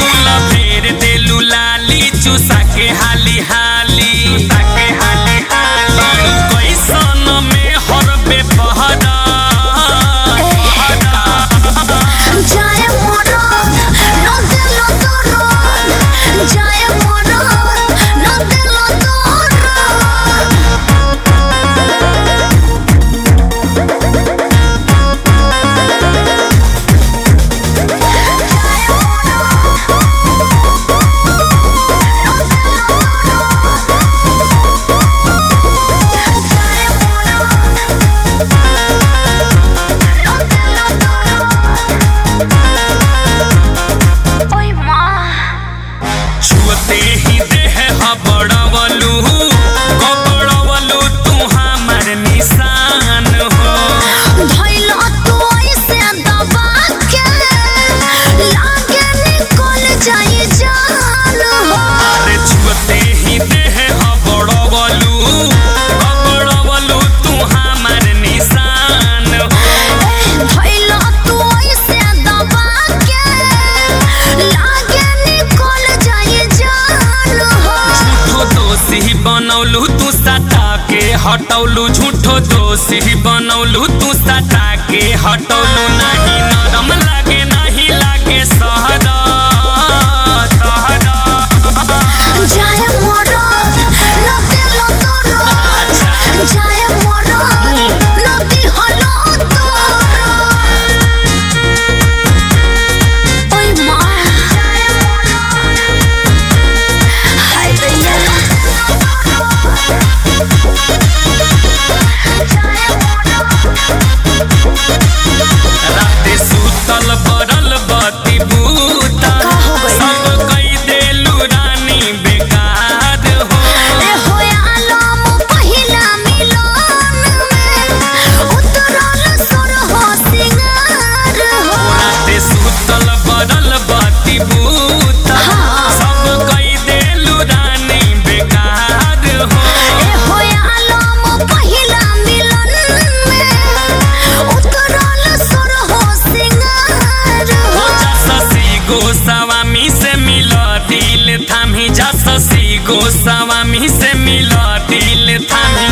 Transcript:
फूल फेर देलू लाली चूसा के हाली हाली के हाली हाली कैसन में हरबे पहरा जाए मोरा न दिलो तोरा जाए मोरा न दिलो तोरा ओय माँ छुअते ही देह हबड़वलू कबड़वलू तू हमर निशान हो धइलो तू ऐसे दबा के लागे निकल जाए जान हो अरे छुअते ही देह हबड़वलू कबड़वलू तू हमर निशान हो धइलो तू ऐसे दबा के लागे निकल जाए जान हो झूठो दोषी बनौलू तू सटा के हटौलू झूठो दोषी बनौलू तू सटा के हटौलू नहीं नरम लागे नहीं लागे सहरा सहरा जाए मोरा न दिलो तोरा जाए मोरा न दिहलो तोरा ओय माँ जाए मोरा हाय दैया जाए मोरा राते सुतल बरल बती बूता का हो गइल? सब कई देलू रानी बेकार हो ए होया आलम पहिला मिलन में उतरल सुर हो सिंगार हो राते सुतल बरल बती बूता हाँ। सब कई देलू रानी बेकार हो ए होया आलम पहिला मिलन में उतरल सुर हो सिंगार हो हो जा ससी गोस्वामी से मिल दिल थामी जा ससी गोस्वामी से मिल दिल थामी